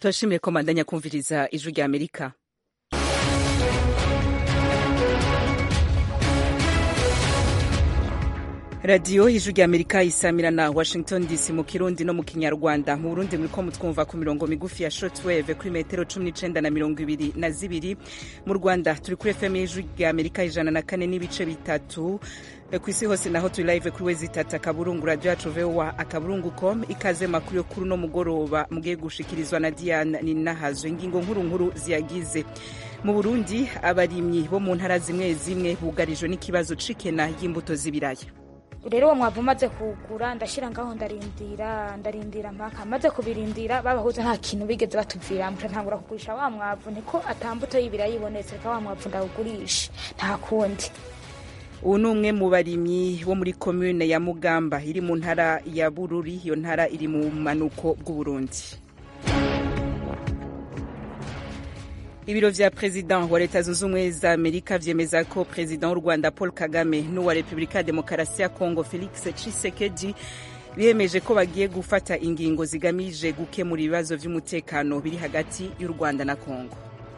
turashimiye ko mandanya kumviriza ijwi rya amerika radiyo ijwi rya amerika isamira na washington dc mu kirundi no mu kinyarwanda mu burundi muriko mutwumva ku mirongo migufi ya shortwave kuri metero cumi n'icenda na mirongo ibiri na zibiri mu rwanda turi kuri fm y'ijwi rya amerika ijana na kane n'ibice bitatu ku isi hose naho turi live kuri wezi itatu akaburungu radio yacu voa akaburungu com ikaze makuru yo kuri uno mugoroba mugiye gushikirizwa na diane ninahazwe ingingo nkuru nkuru ziyagize mu burundi abarimyi bo mu ntara zimwe zimwe bugarijwe n'ikibazo c'ikena y'imbuto z'ibiraya rero uwo mwavu umaze kugura ndashyira ngaho ndarindira ndarindira mpaka maze kubirindira babahuza nta kintu bigeze batuvira muca ntangura kugurisha wa mwavu niko atambuto y'ibiraya ibonetse reka wa mwavu ndawugurisha nta kundi ubu ni umwe mu barimyi bo muri komune ya mugamba iri mu ntara ya bururi iyo ntara iri mu bumanuko bw'uburundi ibiro vya perezida wa leta zunze ubumwe za amerika vyemeza ko perezida w'u rwanda paul kagame n'uwa repubulika ya demokarasi ya kongo felix tshisekedi biyemeje ko bagiye gufata ingingo zigamije gukemura ibibazo vy'umutekano biri hagati y'u rwanda na kongo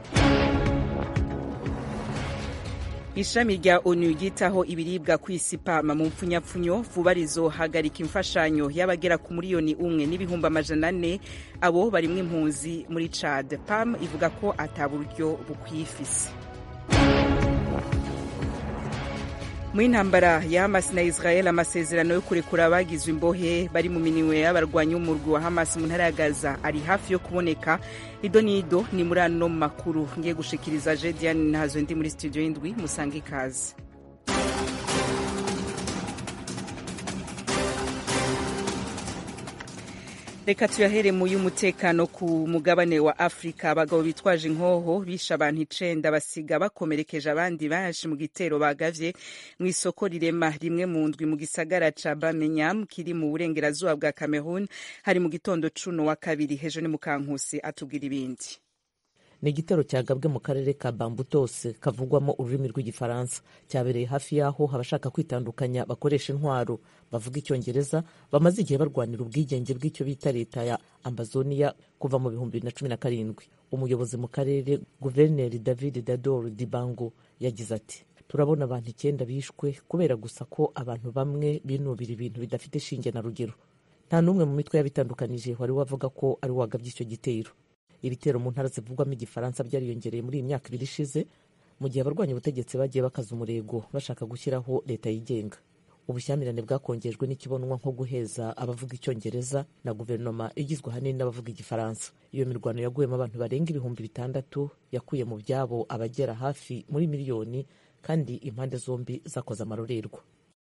ishami rya onu ryitaho ibiribwa ku isi pama mu mpfunyapfunyo vuba rizohagarika imfashanyo y'abagera ku miliyoni umwe n'ibihumbi amajana ane abo barimwo impunzi muri cad pam ivuga ko ata buryo bukwifise mu intambara ya hamas na israel amasezerano yo kurekura abagizwe imbohe bari mu minwe y'abarwanyi b'umurwi wa hamas mu ntara ya gaza ari hafi yo kuboneka ido n'ido ni muri ano makuru ngiye gushikiriza je diane ntazo ndi muri studio y'indwi musange ikaze reka tuyahere mu y'umutekano ku mugabane wa afurika abagabo bitwaje inkoho bishe abantu icenda basiga bakomerekeje abandi benshi mu gitero bagavye mu isoko rirema rimwe mu ndwi mu gisagara ca bamenyam kiri mu burengerazuba bwa cameroon hari mu gitondo cuno wa kabiri hejo ni mukankusi atubwira ibindi ni igitero cyagabwe mu karere ka bambutose kavugwamo ururimi rw'igifaransa cyabereye hafi y'aho abashaka kwitandukanya bakoresha intwaro bavuga icyongereza bamaze igihe barwanira ubwigenge bw'icyo bita leta ya ambazonia kuva mu bihumbi bibiri na cumi na karindwi umuyobozi mu karere guverineri david dador dibango yagize ati turabona abantu icyenda bishwe kubera gusa ko abantu bamwe binubira ibintu bidafite shinge na rugero nta n'umwe mu mitwe yabitandukanije wari wavuga ko ari wagabye icyo gitero ibitero mu ntara zivugwamo igifaransa byariyongereye muri iyi myaka ibiri ishize mu gihe abarwanya ubutegetsi bagiye bakaza umurego bashaka gushyiraho leta yigenga ubushyamirane bwakongejwe n'ikibonwa nko guheza abavuga icyongereza na guverinoma igizwe ahanini n'abavuga igifaransa iyo mirwano yaguyemo abantu barenga ibihumbi bitandatu yakuye mu byabo abagera hafi muri miliyoni kandi impande zombi zakoze amarorerwa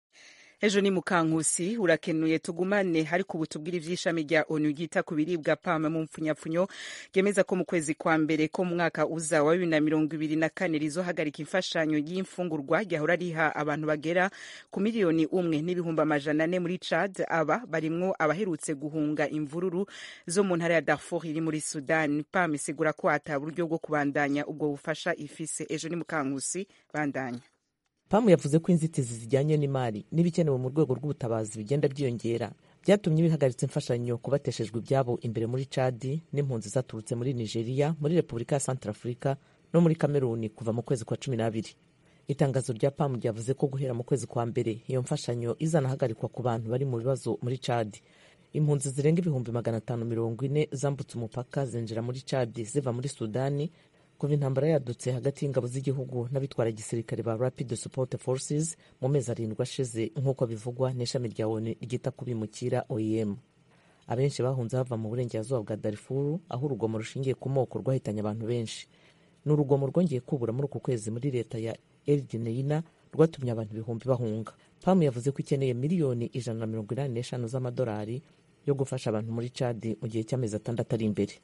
ejo ni mukankusi urakenuye tugumane ariko ubu tubwire ivy'ishami rya onu ryita ku biribwa pame mu mpfunyapfunyo ryemeza ko mu kwezi kwa mbere ko mu mwaka uza wa bibiri na mirongo ibiri na kane rizohagarika imfashanyo y'imfungurwa ryahora riha abantu bagera ku miliyoni umwe n'ibihumbi amajana ane muri cad aba barimwo abaherutse guhunga imvururu zo mu ntara ya darfur iri muri sudan pam isigura ko ata buryo bwo kubandanya ubwo bufasha ifise ejo ni mukankusi bandanya pamu yavuze ko inzitizi zijyanye n'imari n'ibikenewe mu rwego rw'ubutabazi bigenda byiyongera byatumye bihagaritse imfashanyo ku bateshejwe ibyabo imbere muri cadi n'impunzi zaturutse muri nigeria muri repubulika ya santarafurika no muri kameruni kuva mu kwezi kwa cumi n'abiri itangazo rya pamu ryavuze ko guhera mu kwezi kwa mbere iyo mfashanyo izanahagarikwa ku bantu bari mu bibazo muri cadi impunzi zirenga ibihumbi magana atanu mirongo ine zambutse umupaka zinjira muri cadi ziva muri sudani kuva intambara yadutse hagati y'ingabo z'igihugu n'abitwara gisirikare ba rapid support forces mu mezi arindwi ashize nk'uko bivugwa n'ishami rya onu ryita ku bimukira oem abenshi bahunze bava mu burengerazuba bwa darifuru aho urugomo rushingiye ku moko rwahitanye abantu benshi ni urugomo rwongeye kubura muri uku kwezi muri leta ya eldineina rwatumye abantu ibihumbi bahunga pamu yavuze ko ikeneye miliyoni ijana na mirongo inani n'eshanu z'amadolari yo gufasha abantu muri cadi mu gihe cy'amezi atandatu ari imbere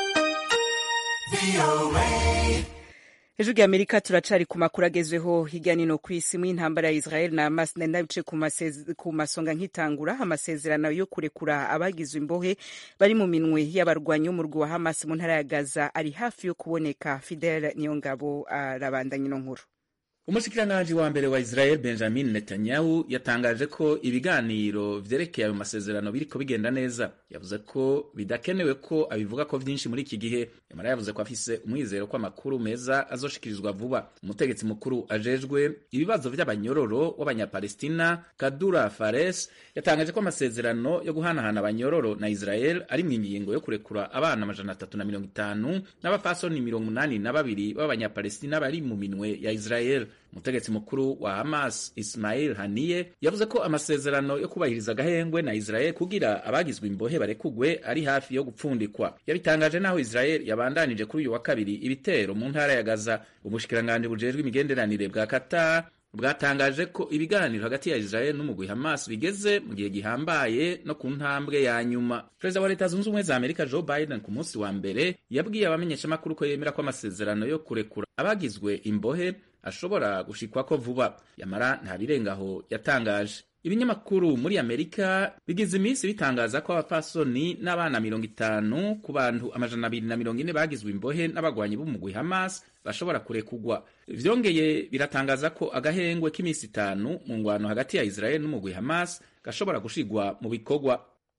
ejo rya amerika turacari ku makuru agezweho hirya nino ku isi mu intambara ya israel na hamas ndabice ku masonga nk'itangura amasezerano yo kurekura abagizwe imbohe bari mu minwe y'abarwanyi b'umurwi wa hamas mu ntara ya gaza ari hafi yo kuboneka fidel niyongabo arabandanya ino nkuru umushikiranganji wa mbere wa Israel Benjamin Netanyahu yatangaje ko ibiganiro vyerekeye ayo masezerano biriko bigenda neza yavuze ko bidakenewe ko abivuga ko vyinshi muri iki gihe yamara yavuze ko afise umwizero ko amakuru meza azoshikirizwa vuba umutegetsi mukuru ajejwe ibibazo vy'abanyororo w'abanyapalestina Kadura Fares yatangaje ko amasezerano yo guhanahana abanyororo na Israel ari mu ingingo yo kurekura abana amajana atatu na mirongo itanu n'abapfasoni mirongo umunani na babiri b'abanyapalestina bari mu minwe ya Israel umutegetsi mukuru wa Hamas Ismail Haniye yavuze ko amasezerano yo kubahiriza agahengwe na Israel kugira abagizwe imbohe barekugwe ari hafi yo gupfundikwa yabitangaje naho Israel yabandanije kuri uyu wa kabiri ibitero mu ntara ya Gaza ubushikiranganje bujejwe imigenderanire bwa Qatar bwatangaje ko ibiganiro hagati ya Israel n'umugwi Hamas bigeze mu gihe gihambaye no ku ntambwe ya nyuma. Perezida wa Leta Zunze Ubumwe za Amerika Joe Biden ku munsi wa mbere yabwiye abamenyeshamakuru ko yemera ko amasezerano yo kurekura abagizwe imbohe ashobora gushikwako vuba, yamara nta birengaho yatangaje. Ibinyamakuru muri Amerika bigize iminsi bitangaza ko abapfasoni n'abana mirongo itanu ku bantu amajana abiri na mirongo ine bagizwe imbohe n'abagwanyi b'umugwi Hamas bashobora kurekugwa. Vyongeye biratangaza ko agahengwe k'iminsi itanu mu ngwano hagati ya Israel n'umugwi Hamas gashobora gushigwa mu bikorwa.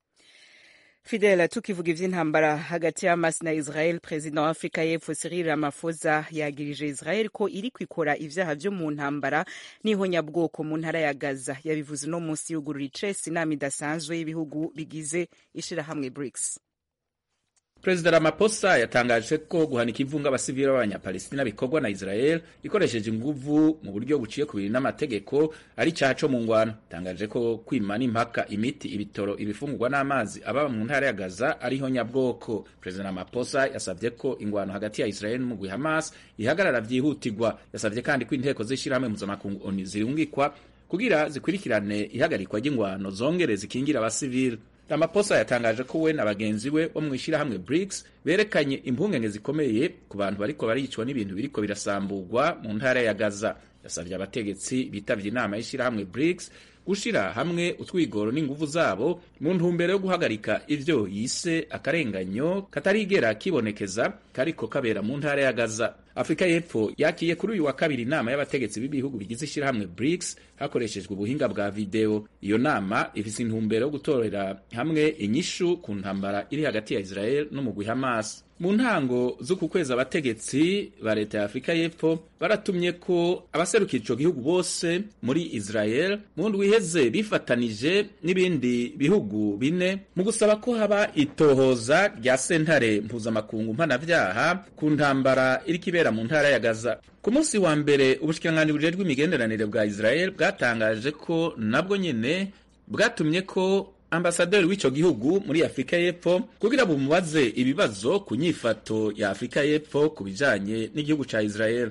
Fidel tukivuga ivy'intambara hagati ya Hamas na Israel perezida wa Afrika y'Epfo Cyril Ramaphosa yagirije Israel ko iri kwikora ivyaha vyo mu ntambara n'ihonyabwoko mu ntara ya Gaza yabivuze no munsi yugurura icesi inama idasanzwe y'ibihugu bigize ishirahamwe BRICS. Perezida Ramaphosa yatangaje ko guhanika ivunga abasivili b'abanyapalestina bikorwa na Israel ikoresheje inguvu mu buryo buciye kubiri n'amategeko ari icaha co mu ngwano. Yatangaje ko kwima n'impaka imiti, ibitoro, ibifungurwa n'amazi aba mu ntara ya Gaza ariho nyabwoko. Perezida Ramaphosa yasavye ko ingwano hagati ya Israel n'umugwi Hamas ihagarara vyihutirwa. Yasavye kandi ko inteko z'ishirahamwe mpuzamakungu ONU zirungikwa kugira zikurikirane ihagarikwa ry'ingwano zongere zikingira abasivili. Ramaphosa yatangaje ko we na bagenzi we bo mu ishirahamwe BRICS berekanye impungenge zikomeye ku bantu bariko baricwa n'ibintu biriko birasamburwa mu ntara ya Gaza. Yasavye abategetsi bitavye inama y'ishirahamwe BRICS gushira hamwe utwigoro n'inguvu zabo mu ntumbero yo guhagarika ivyo yise akarenganyo katarigera kibonekeza kariko kabera mu ntara ya Gaza. Afrika y'Epfo yakiye kuri uyu wa kabiri inama y'abategetsi b'ibihugu bigize ishirahamwe BRICS hakoreshejwe ubuhinga bwa video. Iyo nama ifise intumbero yo gutorera hamwe inyishu ku ntambara iri hagati ya Israel n'umugwi Hamas. Mu ntango z'uku kwezi abategetsi ba leta ya Afrika y'Epfo baratumye ko abaserukira ico gihugu bose muri Israel mu ndwi iheze bifatanije n'ibindi bihugu bine mu gusaba ko haba itohoza rya sentare mpuzamakungu mpanavyaha ku ntambara iriko ibera mu ntara ya Gaza. Ku munsi wa mbere ubushikiranganji bujejwe imigenderanire bwa Israel bwatangaje ko nabwo nyene bwatumye ko ambasaderi w'ico gihugu muri Afrika y'Epfo kugira bumubaze ibibazo ku nyifato ya Afrika y'Epfo ku bijanye n'igihugu ca Israel.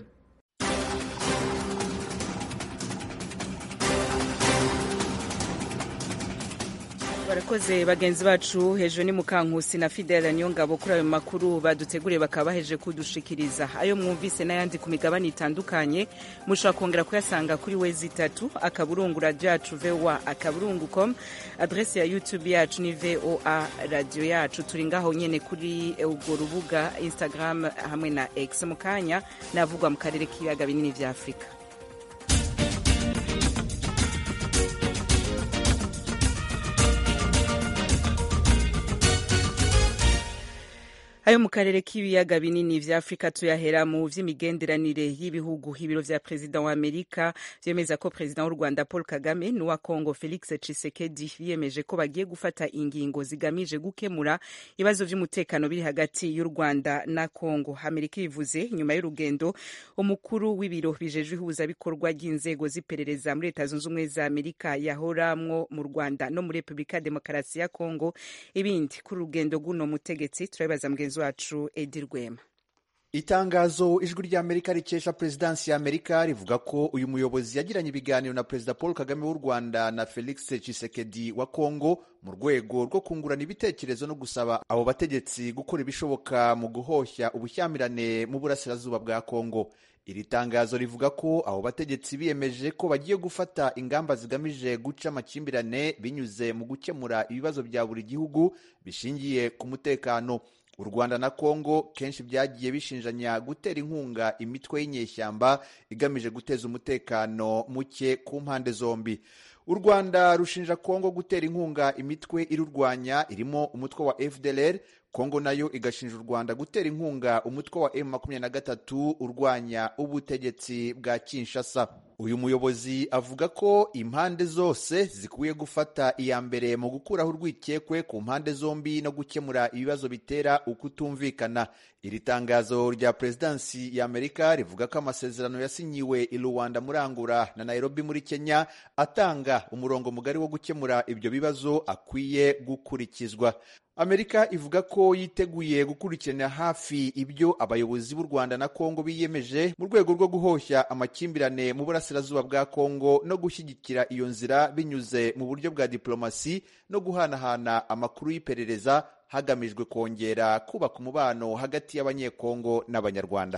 barakoze bagenzi bacu hejuru ni mukankusi na fidela niyo ngabo kuri ayo makuru baduteguriye bakaba baheje kudushikiriza ayo mwumvise n'ayandi ku migabane itandukanye mushobora kongera kuyasanga kuri wezi itatu akaburungu radio yacu voa akaburungu com adresi ya youtube yacu ni voa radio yacu turi ngaho nyene kuri urwo rubuga instagram hamwe na x mu kanya navugwa mu karere k'ibiyaga binini vya afurika ayo mu karere k'ibiyaga binini vya afurika tuyahera mu vy'imigenderanire y'ibihugu ibiro vya perezida wa amerika vyemeza ko perezida w'u rwanda paul kagame n'uwa congo felix tshisekedi biyemeje ko bagiye gufata ingingo zigamije gukemura ibibazo vy'umutekano biri hagati y'u rwanda na congo amerika ibivuze nyuma y'urugendo umukuru w'ibiro bijejwe ihuzabikorwa ry'inzego z'iperereza muri leta zunze ubumwe za amerika yahoramwo mu rwanda no muri repubulika ya demokarasi ya congo ibindi kuri urugendo rw'uno mutegetsi turabibaza mugenzi wacu edi rwema itangazo ijwi ry'amerika rikesha perezidansi ya amerika rivuga ko uyu muyobozi yagiranye ibiganiro na perezida paul kagame w'u rwanda na felix tshisekedi wa congo mu rwego rwo kungurana ibitekerezo no gusaba abo bategetsi gukora ibishoboka mu guhoshya ubushyamirane mu burasirazuba bwa congo iri tangazo rivuga ko abo bategetsi biyemeje ko bagiye gufata ingamba zigamije guca amakimbirane binyuze mu gukemura ibibazo bya buri gihugu bishingiye ku mutekano u rwanda na kongo kenshi byagiye bishinjanya gutera inkunga imitwe y'inyeshyamba igamije guteza umutekano muke ku mpande zombi u rwanda rushinja kongo gutera inkunga imitwe irurwanya irimo umutwe wa fdlr kongo nayo igashinja u rwanda gutera inkunga umutwe wa M23 urwanya ubutegetsi bwa kinshasa uyu muyobozi avuga ko impande zose zikwiye gufata iya mbere mu gukuraho urwikekwe ku mpande zombi no gukemura ibibazo bitera ukutumvikana iri tangazo rya perezidansi ya amerika rivuga ko amasezerano yasinyiwe i rwanda muri angura na nairobi muri kenya atanga umurongo mugari wo gukemura ibyo bibazo akwiye gukurikizwa amerika ivuga ko yiteguye gukurikiranira hafi ibyo abayobozi b'u rwanda na kongo biyemeje mu rwego rwo guhoshya amakimbirane mu burasirazuba bwa kongo no gushyigikira iyo nzira binyuze mu buryo bwa diplomasi no guhanahana amakuru y'iperereza hagamijwe kongera kubaka umubano hagati y'abanyekongo n'abanyarwanda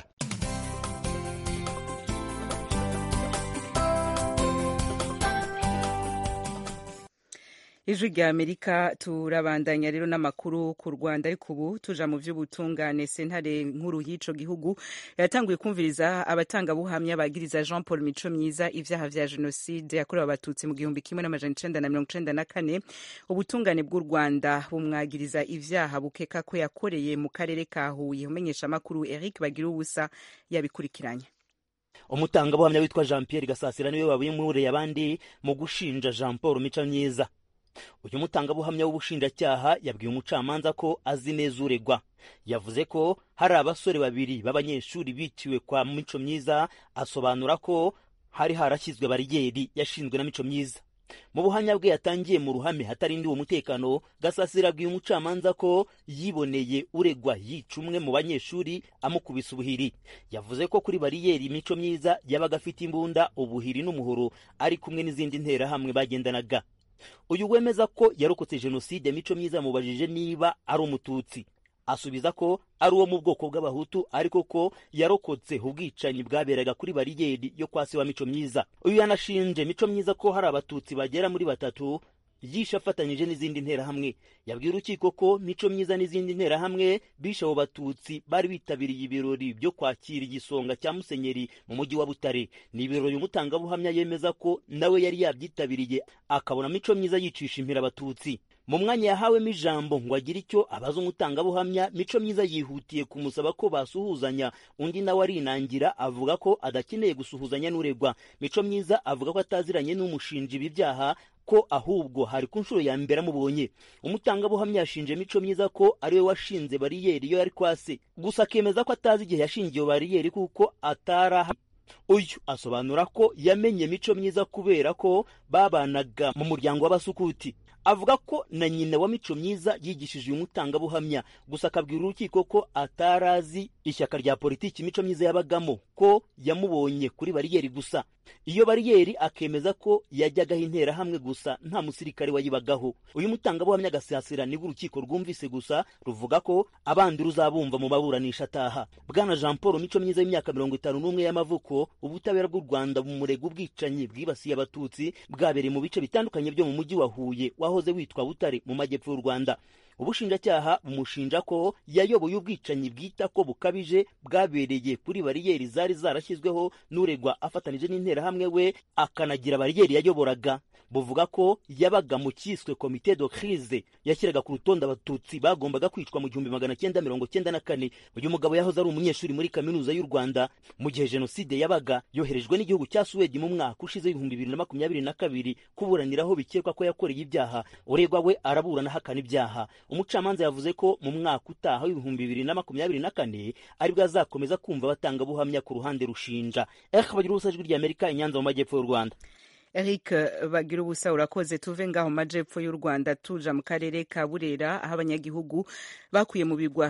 ijwi rya amerika turabandanya rero n'amakuru ku rwanda ariko ubu tuja mu by'ubutungane sentare nkuru y'ico gihugu yatanguye kumviriza abatangabuhamya bagiriza jean paul mico myiza ivyaha vya jenoside yakorewe abatutsi mu gihumbi kimwe n'amajana icenda na mirongo icenda na kane ubutungane bw'u rwanda bumwagiriza ivyaha bukeka ko yakoreye mu karere ka huye umenyesha amakuru eric bagira ubusa yabikurikiranye umutangabuhamya witwa jean pierre gasasira niwe wabimuriye abandi mu gushinja jean paul mico myiza uyu mutangabuhamya w'ubushinjacyaha yabwiye umucamanza ko azi neza uregwa yavuze ko hari abasore babiri b'abanyeshuri biciwe kwa mico myiza asobanura ko hari harashyizwe bariyeri yashinzwe na mico myiza mu buhamya bwe yatangiye mu ruhame hatarindiwe umutekano gasasira abwiye umucamanza ko yiboneye uregwa yica umwe mu banyeshuri amukubise ubuhiri yavuze ko kuri bariyeri mico myiza yabaga afite imbunda ubuhiri n'umuhoro ari kumwe n'izindi nterahamwe bagendanaga uyu wemeza ko yarokotse jenoside mico myiza yamubajije niba ari umututsi asubiza ko ari uwo mu bwoko bw'abahutu ariko ko yarokotse ubwicanyi bwaberaga kuri bariyeri yo kwa se wa mico myiza uyu yanashinje mico myiza ko hari abatutsi bagera muri batatu yishe afatanyije n'izindi nterahamwe yabwiye urukiko ko mico myiza n'izindi nterahamwe bishe abo batutsi bari bitabiriye ibirori byo kwakira igisonga cya musenyeri mu mujyi wa butare ni ibirori umutangabuhamya yemeza ko nawe yari yabyitabiriye akabona mico myiza yicisha impira abatutsi mu mwanya yahawemo ijambo ngo agire icyo abaza umutangabuhamya mico myiza yihutiye kumusaba ko basuhuzanya undi nawe arinangira avuga ko adakeneye gusuhuzanya n'uregwa mico myiza avuga ko ataziranye n'umushinja ibi byaha ko ahubwo hari ku nshuro ya mbere amubonye umutangabuhamya yashinje mico myiza ko ariwe washinze bariyeri iyo yari kwase gusa akemeza ko atazi igihe yashingiye iyo bariyeri kuko ataraha uyu asobanura ko yamenye mico myiza kubera ko babanaga mu muryango w'abasukuti avuga ko na nyina wa mico myiza yigishije uyu mutangabuhamya gusa akabwira urukiko ko atarazi ishyaka rya politiki mico myiza yabagamo ko yamubonye kuri bariyeri gusa iyo bariyeri akemeza ko yajyagaho interahamwe gusa nta musirikare wayibagaho uyu mutangabuhamya agasasira nibwo urukiko rwumvise gusa ruvuga ko abandi ruzabumva mu baburanisha ataha bwana jean paul mico myiza y'imyaka mirongo itanu n'umwe y'amavuko ubutabera bw'u rwanda bumurega ubwicanyi bwibasiye abatutsi bwabereye mu bice bitandukanye byo mu mujyi wa huye wahoze witwa butare mu majyepfo y'u rwanda ubushinjacyaha bumushinja ko yayoboye ubwicanyi bwita ko bukabije bwabereye kuri bariyeri zari zarashyizweho n'uregwa afatanije n'interahamwe we akanagira bariyeri yayoboraga buvuga ko yabaga mu cyiswe komite de crise yashyiraga ku rutonde abatutsi bagombaga kwicwa mu gihumbi magana cyenda mirongo cyenda na kane uyu mugabo yahoze ari umunyeshuri muri kaminuza y'u rwanda mu gihe jenoside yabaga yoherejwe n'igihugu cya suwedi mu mwaka ushize w'ibihumbi bibiri na makumyabiri na kabiri kuburaniraho bikekwa ko yakoreye ibyaha uregwa we araburana ahakana ibyaha umucamanza yavuze ko mu mwaka utaha w'ibihumbi bibiri na makumyabiri na kane aribwo azakomeza kumva abatangabuhamya ku ruhande rushinja eka bagira ubusa ijwi ry'amerika inyanza mu majyepfo y'u rwanda Eric bagira ubusa urakoze tuve ngaho majepfo y'u Rwanda tuja mu karere ka Burera aho abanyagihugu bakuye mu bigwa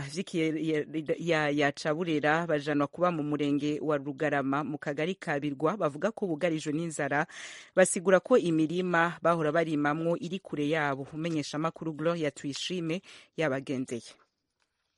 vy'ikiyaya ca Burera bajanwa kuba mu murenge wa Rugarama mu kagari ka Birwa bavuga ko bugarijwe n'inzara basigura ko imirima bahora barimamwo iri kure yabo umenyesha makuru Gloria Tuyishime yabagendeye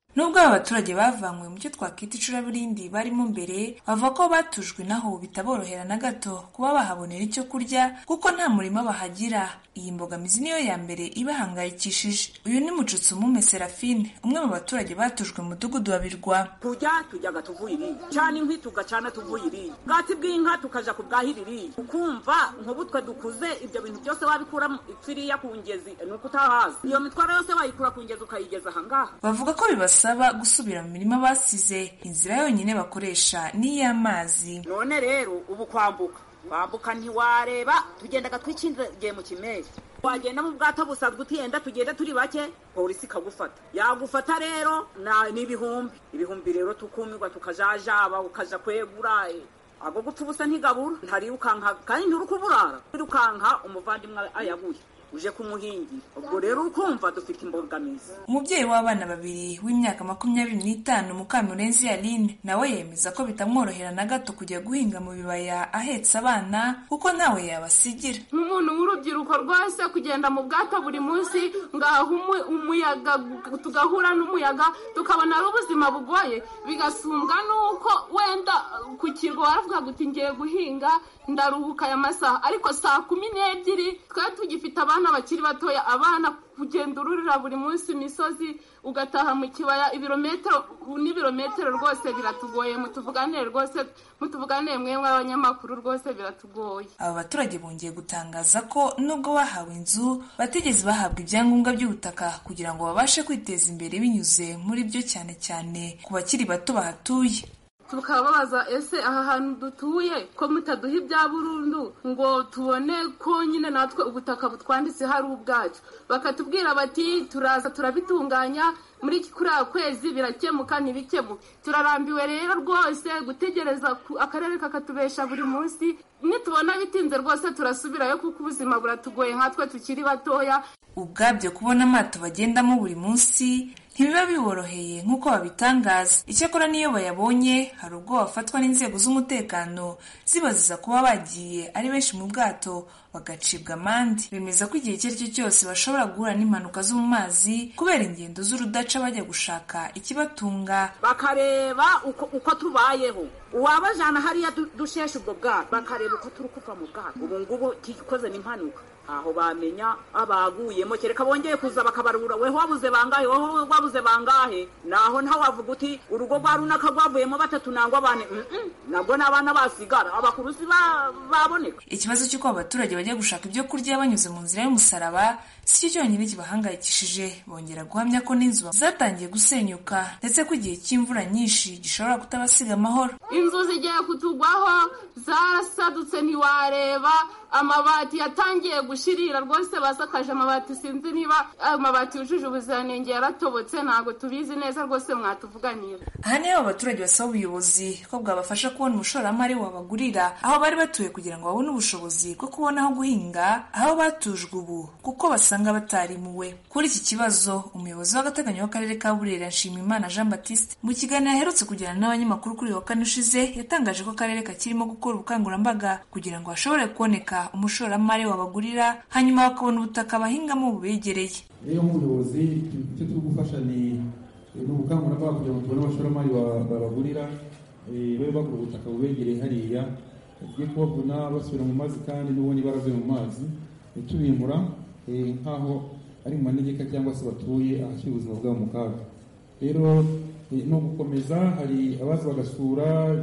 nubwo aba baturage bavanywe mu cyo twakwita icuraburindi barimo mbere bavuga ko batujwe naho bitaborohera na gato kuba bahabonera icyo kurya kuko nta murima bahagira iyi mbogamizi niyo ya mbere ibahangayikishije uyu ni mucutsumume serafine umwe mu baturage batujwe mu mudugudu wa birwa tujya tujyaga tuvuye irindi cyane inkwi tugacana tuvuye irindi bwatsi bw'inka tukaja ku bwahira irindi ukumva nk'ubu twe dukuze ibyo bintu byose wabikura ipfiriya ku ngezi ni uko utahazi iyo mitwaro yose wayikura ku ngezi ukayigeza ahangaha bavuga ko bibasaba gusubira mu mirima basize inzira yonyine bakoresha ni iy'amazi none rero ubu kwambuka kwambuka ntiwareba tugendaga twikingiye mu kimeri wagenda mu bwato busanzwe utiyenda tugenda turi bake polisi ikagufata yagufata rero ni ibihumbi ibihumbi rero tukumirwa tukajajaba ukaja kwegura ago gupfa ubusa ntigabura ntarirukanka kandi nturukuburara wirukanka umuvandimwe ayabuye uje kumuhingira ubwo rero ukumva dufite imbogamizi umubyeyi w'abana babiri w'imyaka makumyabiri n'itanu mukamurenzi aline nawe yemeza ko bitamworohera na gato kujya guhinga mu bibaya ahetse abana kuko ntawe yabasigira nk'umuntu w'urubyiruko rwose kugenda mu bwato buri munsi ngaho umuyaga tugahura n'umuyaga tukabona ari ubuzima bugoye bigasumbwa n'uko wenda ku kirwa waravuga uti ngiye guhinga ndaruhuka aya masaha ariko saa kumi n'ebyiri twari tugifite abana bakiri batoya abana kugenda ururira buri munsi imisozi ugataha mu kibaya ibirometero n'ibirometero rwose biratugoye mutuvuganire rwose mutuvuganire mwemwe abanyamakuru rwose biratugoye aba baturage bongeye gutangaza ko nubwo bahawe inzu batigeze bahabwa ibyangombwa by'ubutaka kugira ngo babashe kwiteza imbere binyuze muri byo cyane cyane ku bakiri bato bahatuye tukababaza ese aha hantu dutuye ko mutaduha ibya burundu ngo tubone ko nyine natwe ubutaka butwanditse hari ubwacu bakatubwira bati turaza turabitunganya muri kuriya kwezi birakemuka ntibikemuke turarambiwe rero rwose gutegereza akarere kakatubesha buri munsi nitubona bitinze rwose turasubirayo kuko ubuzima buratugoye nkatwe tukiri batoya ubwabyo kubona amato bagendamo buri munsi ntibiba biboroheye nk'uko babitangaza icyakora n'iyo bayabonye hari ubwo bafatwa n'inzego z'umutekano zibaziza kuba bagiye ari benshi mu bwato bagacibwa amande bemeza ko igihe icyo ari cyo cyose bashobora guhura n'impanuka zo mu mazi kubera ingendo z'urudaca bajya gushaka ikibatunga bakareba uko tubayeho uwabajana hariya dusheshe ubwo bwato bakareba uko turi kuva mu bwato ubu ngubu tikoze n'impanuka aho bamenya abaguyemo kereka bongeye kuza bakabarura weho wabuze bangahe weho wabuze bangahe naho ntaho wavuga uti urugo rwa runaka rwavuyemo batatu nangwa bane nabwo n'abana basigara abakuru si baboneka ikibazo cy'uko abaturage bajya gushaka ibyo kurya banyuze mu nzira y'umusaraba si cyo cyonyine kibahangayikishije bongera guhamya ko n'inzu zatangiye gusenyuka ndetse ko igihe cy'imvura nyinshi gishobora kutabasiga amahoro inzu zigiye kutugwaho zarasadutse ntiwareba amabati yatangiye gushirira rwose basakaje amabati sinzi niba amabati yujuje ubuziranenge yaratobotse ntabwo tubizi neza rwose mwatuvuganira aha niho abaturage basaba ubuyobozi ko bwabafasha kubona umushoramari wabagurira aho bari batuye kugira ngo babone ubushobozi bwo kubona aho guhinga aho batujwe ubu kuko basanga batarimuwe kuri iki kibazo umuyobozi w'agateganyo w'akarere ka burera nshimiyimana jean baptiste mu kiganiro aherutse kugirana n'abanyamakuru kuri wa kane ushize yatangaje ko akarere kakirimo gukora ubukangurambaga kugira ngo hashobore kuboneka umushoramari wabagurira hanyuma bakabona ubutaka bahingamo bubegereye rero nk'ubuyobozi icyo turi gufasha ni ubukangurambaga kugira ngo tubone abashoramari babagurira babe bagura ubutaka bubegereye hariya tugiye kubavuna basubira mu mazi kandi n'ubundi baravuye mu mazi tubimura nk'aho ari mu manegeka cyangwa se batuye ahashyira ubuzima bwabo mu kaga rero ni ugukomeza hari abaza bagasura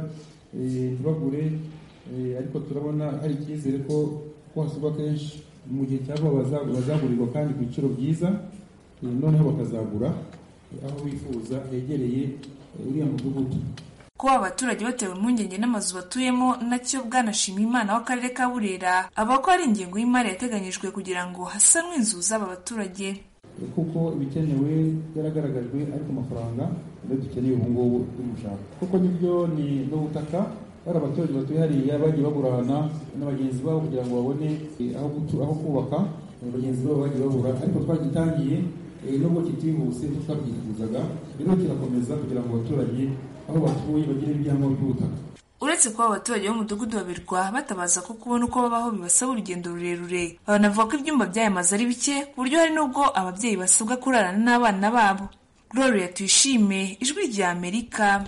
ntibagure ariko turabona hari icyizere ko ko hasurwa kenshi mu gihe cya vuba bazagurirwa kandi ku biciro byiza noneho bakazagura aho bifuza hegereye uriya mudugudu kuba abaturage batewe impungenge n'amazu batuyemo nacyo bwanashima imana w'akarere ka burera avuga ko hari ingengo y'imari yateganyijwe kugira ngo hasanwe inzu z'aba baturage kuko ibikenewe byaragaragajwe ariko amafaranga niyo dukeneye ubu ngubu tumushaka kuko nibyo ni n'ubutaka bari abaturage batuye hariya bagiye bagurana na bagenzi babo kugira ngo babone aho kubaka bagenzi babo bagiye babura ariko twagitangiye nubwo kitihuse twabyifuzaga rero kirakomeza kugira ngo abaturage aho batuye bagire ibyangombwa by'ubutaka uretse kuba abaturage b'umudugudu wa birwa batabaza ko kubona uko babaho bibasaba urugendo rurerure banavuga ko ibyumba by'aya mazu ari bike ku buryo hari n'ubwo ababyeyi basabwa kurarana n'abana babo gloria tuyishime ijwi rya amerika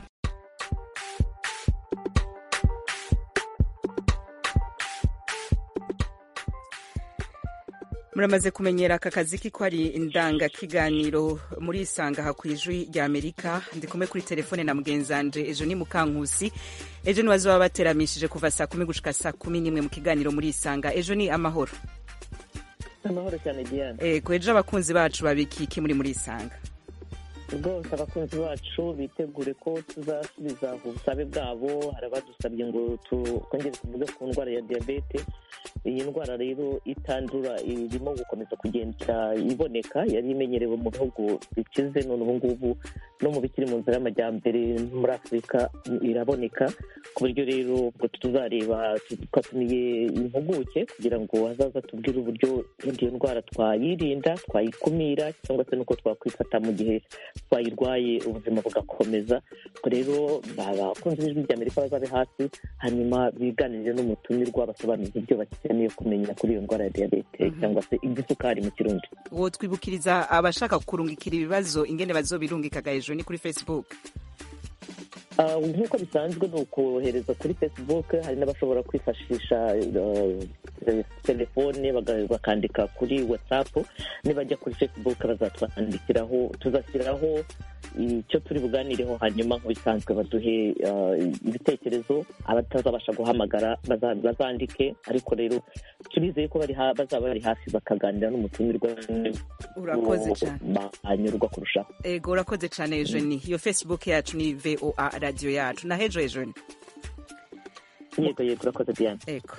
muramaze kumenyera aka kazi ko ari indangakiganiro muri isanga aha ku ijwi rya amerika ndi kumwe kuri telefone na mugenzanje ejo ni mukankusi ejo ni bazoba bateramishije kuva saa kumi gushika saa kumi n'imwe mu kiganiro muri isanga ejo ni amahoro amahoro cyane diane ego ejo abakunzi bacu babikiki muri muri isanga rwose abakunzi bacu bitegure ko tuzasubiza ubusabe bwabo hari abadusabye ngo twongere tuvuge ku ndwara ya diyabete iyi ndwara rero itandura irimo gukomeza kugenda iboneka yari imenyerewe mu bihugu bikize none ubu ngubu no mu bikiri mu nzira y'amajyambere muri afurika iraboneka ku buryo rero ubwo tuzareba twatumiye impuguke kugira ngo hazaza tubwire uburyo iyo ndwara twayirinda twayikumira cyangwa se n'uko twakwifata mu gihe twayirwaye ubuzima bugakomeza rero abakunzi b'ijwi rya amerika bazabe hasi hanyuma biganirire n'umutumirwa basobanuza ibyo bakeneye kumenya kuri iyo ndwara ya diyabete cyangwa se igisukari mu kirundi uwo twibukiriza abashaka kurungikira ibibazo ingene bazobirungikaga hejuru ni kuri facebook nk'uko bisanzwe ni ukohereza kuri facebook hari n'abashobora kwifashisha telefone bakandika kuri whatsapp nibajya kuri facebook bazatwandikiraho tuzashyiraho icyo turi buganireho hanyuma nk'ibisanzwe baduhe ibitekerezo abatazabasha guhamagara bazandike ariko rero turizeye ko bazaba bari hafi bakaganira n'umutumirwa urakoze cyane banyurwa kurushaho ego urakoze cyane ejoni iyo facebook yacu ni voa radiyo yacu na hejo ejoni yego yego urakoze diane ego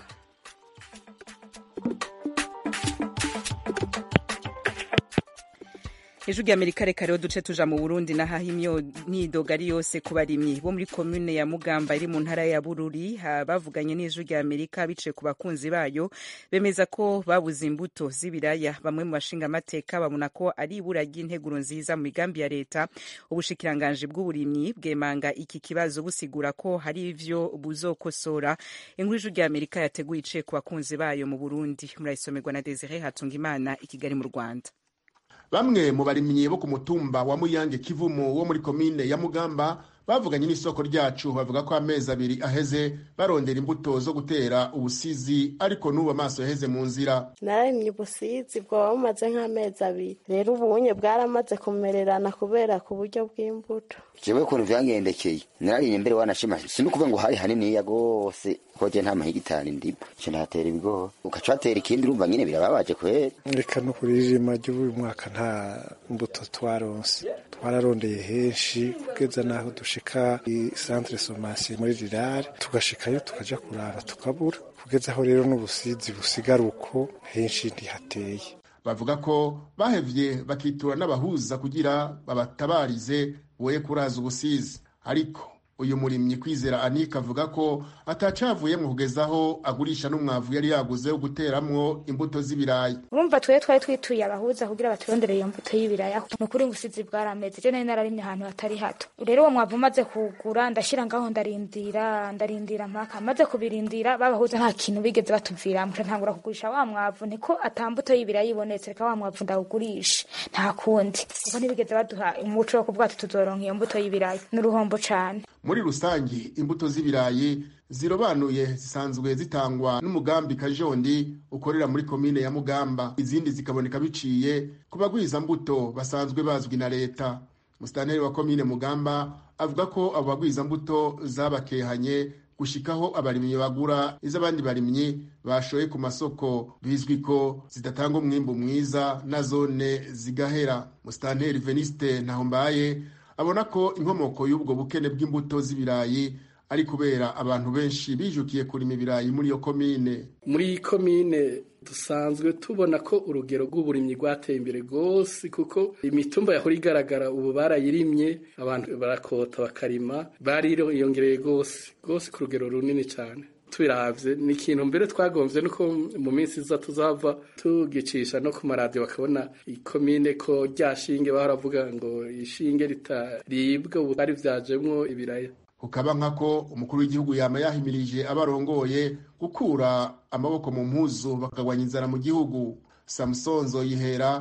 ijwi rya amerika reka rero duce tuja mu burundi nahaho imyidogo ari yose ku barimyi bo muri komune ya mugamba iri mu ntara ya bururi bavuganye n'ijwi rya amerika biciye ku bakunzi bayo bemeza ko babuze imbuto z'ibiraya bamwe mu bashingamateka babona ko ari ibura ry'integuro nziza mu migambi ya leta ubushikiranganji bw'uburimyi bwemanga iki kibazo busigura ko hari ivyo buzokosora inkuru ijwi rya amerika yateguye iciye ku bakunzi bayo mu burundi murayisomerwa na desire hatungimana i kigali mu rwanda bamwe mu barimyi bo ku mutumba wa muyange kivumu wo muri komine ya mugamba bavuganye n'isoko ryacu bavuga ko amezi abiri aheze barondera imbuto zo gutera ubusizi ariko n'ubu amaso yaheze mu nzira narimye ubusizi bwaba bumaze nk'amezi abiri rero ubunye bwaramaze kumererana kubera ku buryo bw'imbuto jewe ukuntu vyangendekeye nararinye mbere wanashima sinukuvuga ngo hari haniniya gose koje nta mahigitari ndimo nca ndatera ibigori ugaca watera ikindi urumva nyene birababaje kwera reka no kuririma ry'uyu mwaka nta mbuto twaronse twararondeye henshi kugeza n'aho dushika centre somation muri rirare tugashikayo tukaja kuraba tukabura kugeza aho rero n'ubusizi busigara uko henshi ntihateye bavuga ko bahevye bakitura n'abahuza kugira babatabarize boye kuraza ubusizi ariko uyu murimyi kwizera anika avuga ko atacavuye mu kugezaho agurisha n'umwavu yari yaguze wo guteramwo imbuto z'ibirayi urumva twe twari twituye abahuza kugira baturondere iyo mbuto y'ibiraya ni ukuri ubusizi bwarameze je nari nararimye ahantu hatari hato rero uwo mwavu maze kuwugura ndashira ngaho ndarindira ndarindira mpaka maze kubirindira babahuza nta kintu bigeze batuviramwo ntangura kugurisha wa mwavu niko ata mbuto y'ibiraya ibonetse reka wa mwavu ndawugurisha nta kundi kuko ntibigeze baduha umuco wo kuvuga ati tuzoronka iyo mbuto y'ibiraya ni uruhombo cane muri rusange imbuto z'ibirayi zirobanuye zisanzwe zitangwa n'umugambi kajondi ukorera muri komine ya mugamba izindi zikaboneka biciye ku bagwizambuto basanzwe bazwi na leta musitanteri wa komine mugamba avuga ko abo bagwizambuto zabakehanye gushikaho abarimyi bagura iz'abandi barimyi bashoye ku masoko bizwi ko zidatanga umwimbu mwiza na zone zigahera musitanteri veniste ntahombaye abona ko inkomoko y'ubwo bukene bw'imbuto z'ibirayi ari kubera abantu benshi bijukiye kurima ibirayi muri iyo komine muri iyi komine dusanzwe tubona ko urugero rw'uburimyi rwateye imbere rwose kuko imitumba yahora igaragara ubu barayirimye abantu barakota bakarima bariyongereye rwose rwose ku rugero runini cyane tubiravye ni ikintu mbere twagomvye nuko mu minsi iza tuzava tugicisha no ku maradiyo bakabona ikomine ko rya shinge bahora ngo ishinge ritaribwa ubu bari vyajemwo ibiraya ukaba nkako umukuru w'igihugu yama yahimirije abarongoye gukura amaboko mu mpuzu bakagwanya inzara mu gihugu samusonzo yihera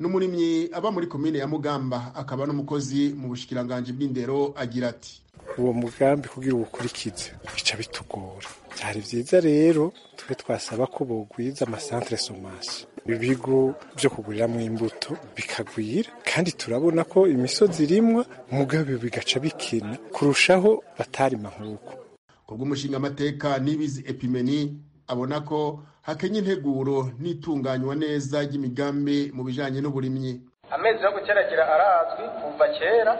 n'umurimyi aba muri komine ya mugamba akaba n'umukozi mu bushikiranganji bw'indero agira ati uwo mugambi kugira uwukurikize bica bitugora byari byiza rero twe twasaba ko bogwiza amasantere somasi ibigo byo kuguriramo imbuto bikagwira kandi turabona ko imisozi irimwa mugabe bigaca bikina kurushaho batarima nk'uko kubw'umushinga amateka n'ibizi epimeni abona ko hakenya integuro n'itunganywa neza ry'imigambi mu bijanye n'uburimyi amezi yo guteragira arazwi kuva kera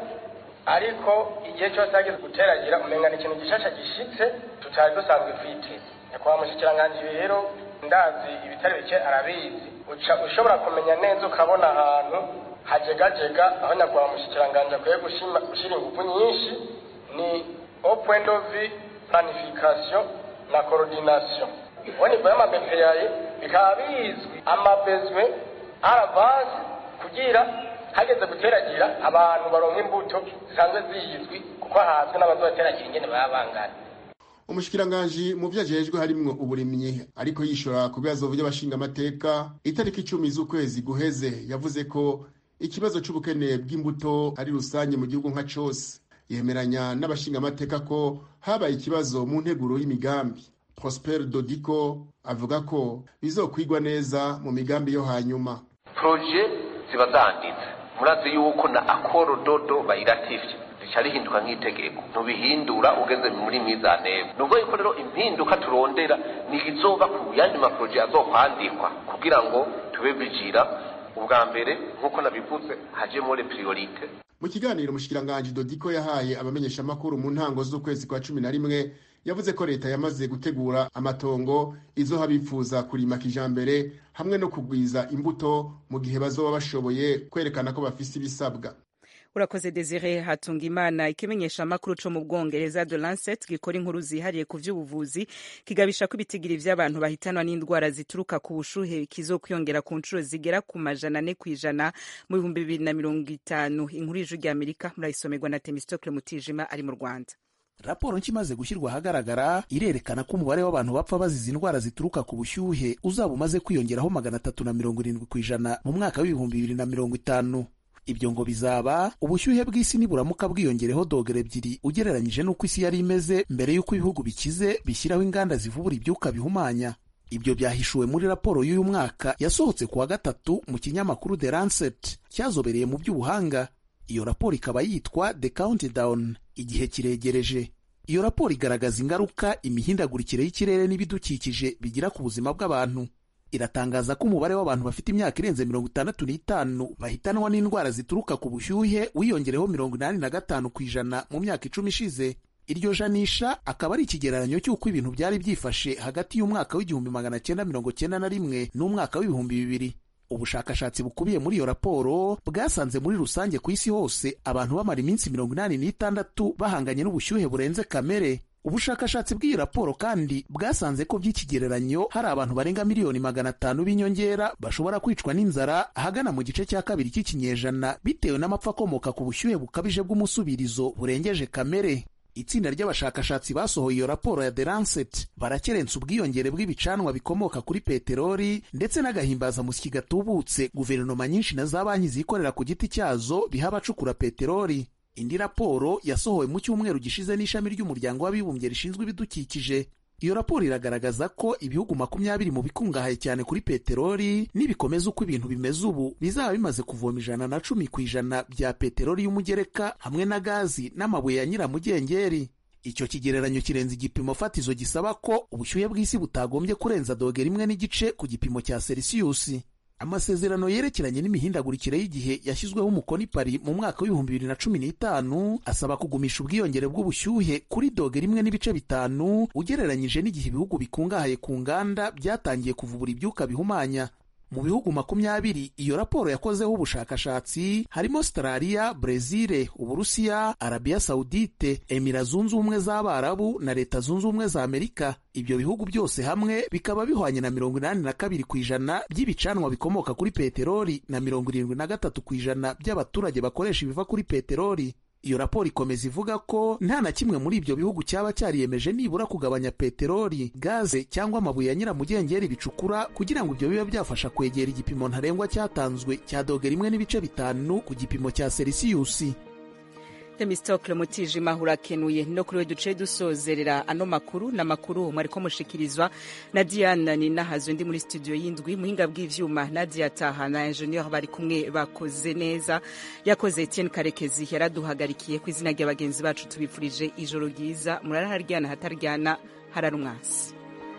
ariko igihe cyose hageze guteragira umenga ni ikintu gishasha gishitse tutari dusanzwe twiteze nyakubahwa mushikiranganji rero ndazi ibitari bike arabizi uca ushobora kumenya neza ukabona ahantu hajegajega aho nyakubahwa mushikiranganji akwiye gushira ingufu nyinshi ni au point de vue planification na coordination au niveau y'amabepeyaye bikaba bizwi amabezwe aravance kugira hageze guteragira abantu baronka imbuto zisanzwe zizwi kuko hazwi n'abazoteragira ingene baba bangana umushikiranganji mu vyo ajejwe harimwo uburimyi ariko yishura ku bibazo vy'abashingamateka itariki icumi z'ukwezi guheze yavuze ko ikibazo c'ubukene bw'imbuto ari rusange mu gihugu nka cose yemeranya n'abashingamateka ko habaye ikibazo mu nteguro y'imigambi prosper dodiko avuga ko bizokwigwa neza mu migambi yo hanyuma proje ziba zanditse murazi yuko na akoro dodo bayiratifye rica rihinduka nk'itegeko ntubihindura ugeze muri mizanebo nubwo yuko rero impinduka turondera ni izova ku yandi maproje azokwandikwa kugira ngo tube bijira ubwa mbere nk'uko nabivuze hajemo le priorite mu kiganiro umushikiranganji dodiko yahaye abamenyeshamakuru mu ntango z'ukwezi kwa cumi na rimwe yavuze ko leta yamaze gutegura amatongo izoha bifuza kurima kijambere hamwe no kugwiza imbuto mu gihe bazoba bashoboye kwerekana ko bafise ibisabwa urakoze desire hatunga imana ikimenyesha amakuru co mu bwongereza de lancet gikora inkuru zihariye ku vy'ubuvuzi kigabisha ko ibitigiri vy'abantu bahitanwa n'indwara zituruka ku bushuhe kizokwiyongera ku nshuro zigera ku majana ane kw'ijana mu bihumbi bibiri na mirongo itanu inkuru y'ijwi ry'amerika murayisomerwa na temistokle mutijima ari mu rwanda raporo nshya imaze gushyirwa ahagaragara irerekana ko umubare w'abantu bapfa bazize indwara zituruka ku bushyuhe uzaba umaze kwiyongeraho magana atatu na mirongo irindwi ku ijana mu mwaka w'ibihumbi bibiri na mirongo itanu ibyo ngo bizaba ubushyuhe bw'isi niburamuka bwiyongereho dogere ebyiri ugereranyije n'uko isi yari imeze mbere y'uko ibihugu bikize bishyiraho inganda zivubura ibyuka bihumanya ibyo byahishuwe muri raporo y'uyu mwaka yasohotse ku wa gatatu mu kinyamakuru The Lancet cyazobereye mu by'ubuhanga iyo raporo ikaba yitwa The Countdown igihe kiregereje iyo raporo igaragaza ingaruka imihindagurikire y'ikirere n'ibidukikije bigira ku buzima bw'abantu iratangaza ko umubare w'abantu bafite imyaka irenze mirongo itandatu n'itanu bahitanwa n'indwara zituruka ku bushyuhe wiyongereho mirongo inani na gatanu ku ijana mu myaka icumi ishize iryo janisha akaba ari ikigereranyo cy'uko ibintu byari byifashe hagati y'umwaka w'igihumbi magana cyenda mirongo cyenda na rimwe n'umwaka w'ibihumbi bibiri ubushakashatsi bukubiye muri iyo raporo bwasanze muri rusange ku isi hose abantu bamara iminsi mirongo inani n'itandatu bahanganye n'ubushyuhe burenze kamere ubushakashatsi bw'iyi raporo kandi bwasanze ko by'ikigereranyo hari abantu barenga miliyoni magana atanu b'inyongera bashobora kwicwa n'inzara ahagana mu gice cya kabiri cy'ikinyejana bitewe n'amapfa akomoka ku bushyuhe bukabije bw'umusubirizo burengeje kamere itsinda ry'abashakashatsi basohoye iyo raporo ya The Lancet barakerensa ubwiyongere bw'ibicanwa bikomoka kuri peteroli ndetse n'agahimbazamusyi gatubutse guverinoma nyinshi na za banki zikorera ku giti cyazo biha abacukura peteroli indi raporo yasohowe mu cyumweru gishize n'ishami ry'umuryango w'abibumbye rishinzwe ibidukikije iyo raporo iragaragaza ko ibihugu makumyabiri mu bikungahaye cyane kuri peteroli nibikomeza uko ibintu bimeze ubu bizaba bimaze kuvoma ijana na cumi ku ijana bya peteroli y'umugereka hamwe na gazi n'amabuye ya nyiramugengeri icyo kigereranyo kirenze igipimo fatizo gisaba ko ubushyuhe bw'isi butagombye kurenza dogera imwe n'igice ku gipimo cya selisiyusi amasezerano yerekeranye n'imihindagurikire y'igihe yashyizweho umukono i Paris mu mwaka w'ibihumbi bibiri na cumi n'itanu asaba kugumisha ubwiyongere bw'ubushyuhe kuri dogere imwe n'ibice bitanu ugereranyije n'igihe ibihugu bikungahaye ku nganda byatangiye kuvubura ibyuka bihumanya mu bihugu makumyabiri iyo raporo yakozeho ubushakashatsi harimo Australia, Brezil, Uburusiya, Arabia Saudite, Emira zunze ubumwe z'Abarabu na Leta zunze ubumwe za Amerika. Ibyo bihugu byose hamwe bikaba bihwanye na mirongo inani na kabiri ku ijana by'ibicanwa bikomoka kuri peteroli na mirongo irindwi na gatatu ku ijana by'abaturage bakoresha ibiva kuri peteroli. iyo raporo ikomeza ivuga ko nta na kimwe muri ibyo bihugu cyaba cyariyemeje nibura kugabanya peteroli gaze cyangwa amabuye ya nyiramugengeri bicukura kugira ngo ibyo bibe byafasha kwegera igipimo ntarengwa cyatanzwe cya dogere rimwe n'ibice bitanu ku gipimo cya selisiyusi temistokle mutijima urakenuye no kuri we duce dusozerera ano makuru n'amakuru mwariko mushikirizwa na diana ninahazwe ndi muri studio y'indwi muhinga bw'ivyuma nadia taha na ingenieur bari kumwe bakoze neza yakoze etienne karekezi yaraduhagarikiye ku izina rya bagenzi bacu tubifurije ijoro ryiza murara haryana hataryana hararumwasi